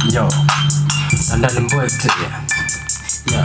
Yo, London boy clear. Yeah.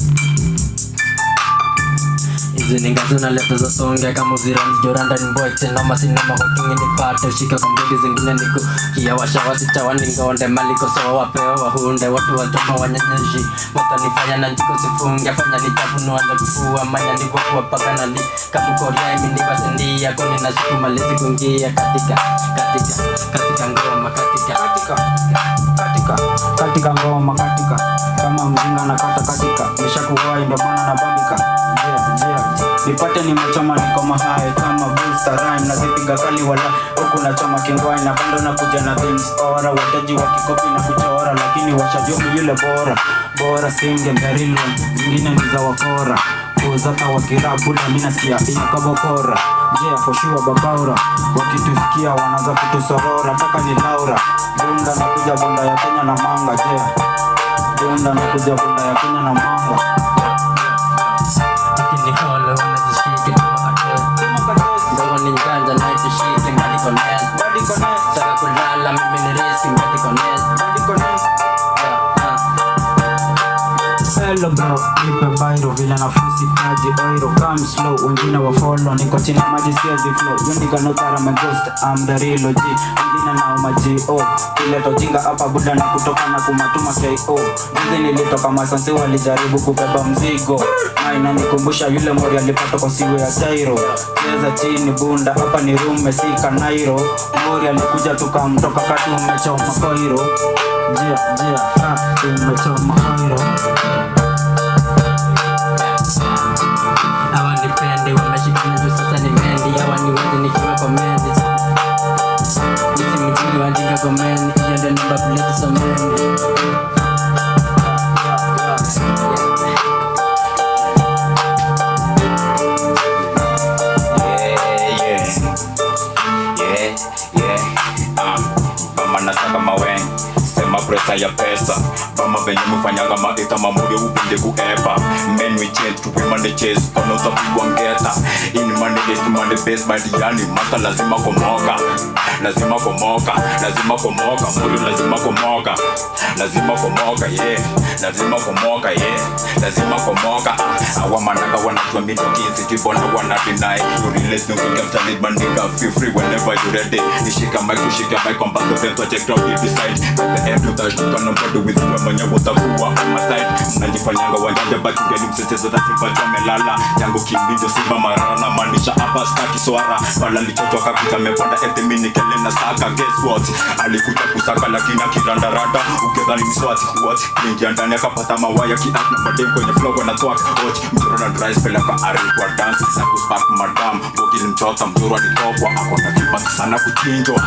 Hizi ni ngazi unaleta za songe kama uzirangi joranda ni boy tena masinema kwa kingi nipate shika kwa mbili zingine niku kia washa wasicha waningonde maliko sawa wapewa wahunde watu watoma wanyanyeshi watanifanya na njiko sifunge fanya nitafunua na kufua manya ndivyo kuwa paka na li kamukoria imi nivasindia koni na siku malizi kungia katika katika katika ngoma katika katika katika katika ngoma katika kama mzinga na kata katika nishakuwai ndo maana nabambika njia njia nipate nimechoma niko mahai kama booster rhyme nazipiga kali wala huku nachoma kingwai na bando na kuja na things ora wataji wa kikopi na kuchora lakini washajomu yule bora bora singe mberilon zingine ni za wakora kuzaka wakirabu na mi nasikia inakabokora njia foshua babaura wakitusikia wanaanza kutusorora taka ni laura bunda na kuja bunda ya kenya na manga jea bunda na kuja bunda ya kenya na manga Lakini hole wanazishike kama ate Ndogo ni nganja na itishike ngadi connect Saka kulala mimi ni riski ngadi connect Hello bro, nipe bairo vile nafusi kaji oiro Come slow, wengine wa follow Niko chini ya maji siezi flow Yundika no tara my ghost, I'm the real OG Wengine nao maji oh Kileto jinga hapa buda ni kutoka na kumatuma KO Juzi nilitoka masansi walijaribu kubeba mzigo Na inanikumbusha yule mori alipata kwa siwe ya Jairo Cheza chini bunda, hapa ni rume si kanairo Mori alikuja tukamtoka kati umechoma koiro Jia, jia, ha, umechoma koiro Hawa nipendi wameshikana juu sasa ni mendi Hawa niwezi nikiwa kwa mendi Nisi mjini wajinga kwa mendi Hiyo ndio namba plate so mendi yeah, yeah, yeah. Um, mama nataka maweng sema presa ya pesa mama venye mufanyanga maita mamuri upinde kuepa men we change to women they chase konoza pigwa ngeta in money days to money base by the yani mata lazima komoka lazima komoka lazima komoka muri lazima komoka lazima komoka yeah lazima komoka yeah lazima komoka awa manaka wanajua mindo kizi kibona wana deny you realize no kuka mtani bandika feel free whenever you ready nishika mic kushika mic on back then to check out you decide at the end of the show kana bado with wewe mwenye utakuwa on my side mnajifanyanga wajanja baki ngeni msitezo za simba tumelala yangu kimbijo simba marara na maanisha hapa staki swara pala lichotoka kuta mepanda ete mini kele na saka guess what alikuja kusaka lakini akirandaranda ukidhani ni swati what kuingia ndani akapata mawaya kiat na madem kwenye flow na twak watch mjoro na dry spell aka ari kwa dance na kuspark madam bogi mchota mjoro alitokwa akona kibaki sana kuchinjwa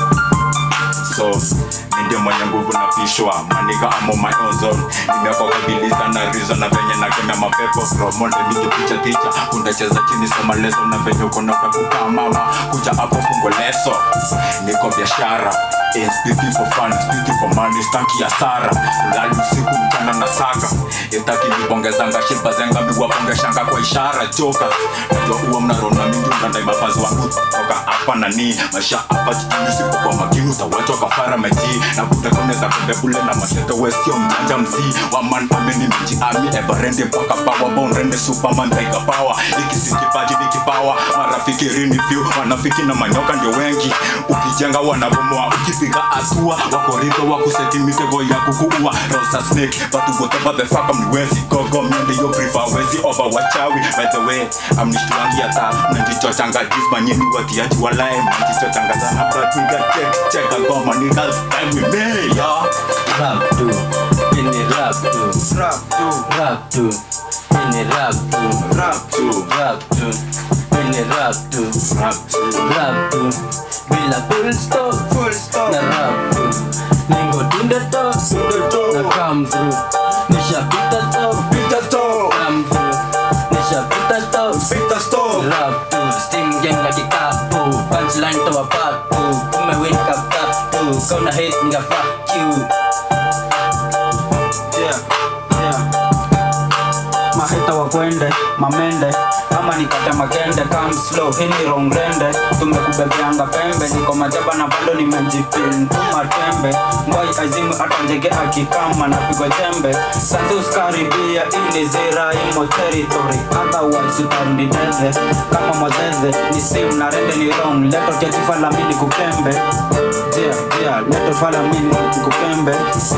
so mi ndio mwenye nguvu na pishwa maniga amo my own zone nimekokabiliza na rizo na venye nakemea mapepo romonde mingi picha ticha unacheza chini soma leso na venye ukona utakukaa mama kuja hapo fungo leso niko biashara Eh, speaking for fun, speaking for money, staki hasara ulali usiku mchana na saka itaki nibongezanga shiba zenga miwapongeshanga kwa ishara choka najua uwa mnarona mingi unandai mafazi wangu toka hapa nani maisha hapa jijini siku kwa makini utawachwa kafara maji na kutekoneza kombe bule na mashete wesio mjanja mzii waman ameni mji ami everende mpaka pawa bonrende superman taiga power ikisikipaji ni kipawa marafiki rini view wanafiki na manyoka ndio wengi ukijenga wanabomoa ukipiga hatua wakoridho wakuseti mitego ya kukuua rosa snake but whatever the fuck mniwezi gogo mende yo prefer wezi over wachawi by the way amnishtuangi hata mnajichochanga jisma nyeni watiaji walae mnajichochanga sana but nigga check check a goma nigga time with me yeah Rap tu Ini rap tu Rap tu, Rap tu Ini rap tu rap tu, Rap tu Ini rap tu rap Rap tu Bila full stop full stop, na rap tu Ningo tunda top Na come through Nisha pita top pita stop, Come through Nisha pita top pita stop, Rap tu Steam gang lagi kapu Punchline tawa paku Umewin kap tap tu Kau na hate nga fuck you yeah, yeah. Maheta wakwende, mamende, ama nikate makende come slow hii ni wrong rende tumekubebeanga pembe niko majaba na bado nimejipin tuma tembe ngwai azimu hata njege akikama napigwa jembe santus karibia ili zira imo territory otherwise utarnditeze kama mwazeze ni sim na rende ni wrong leto ketifa la mini kukembe yeah, yeah, leto fala mini kukembe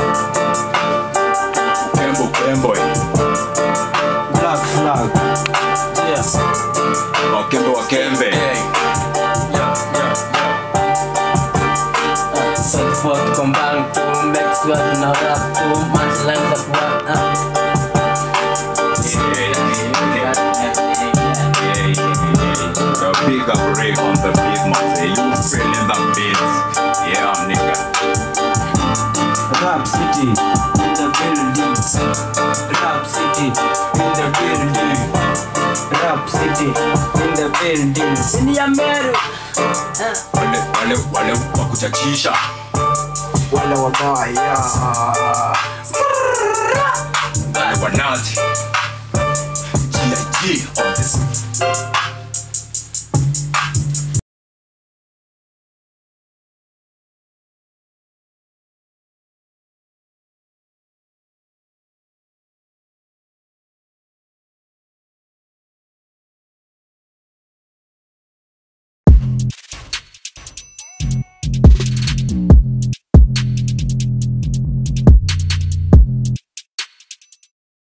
Kembo kembo black flag yeah. wakembe wakembe So the fuck come back to make sure to know rap to man's lines of what up. A big up break on the beat, man. Say you feeling the beat. Yeah, nigga. Rap City in the building. Rap City in the building. Rap City in the building. Sini ya Meru. Wale wale wale wakuchachisha. Wale wabaya. Wale wanati. G.I.G. on this.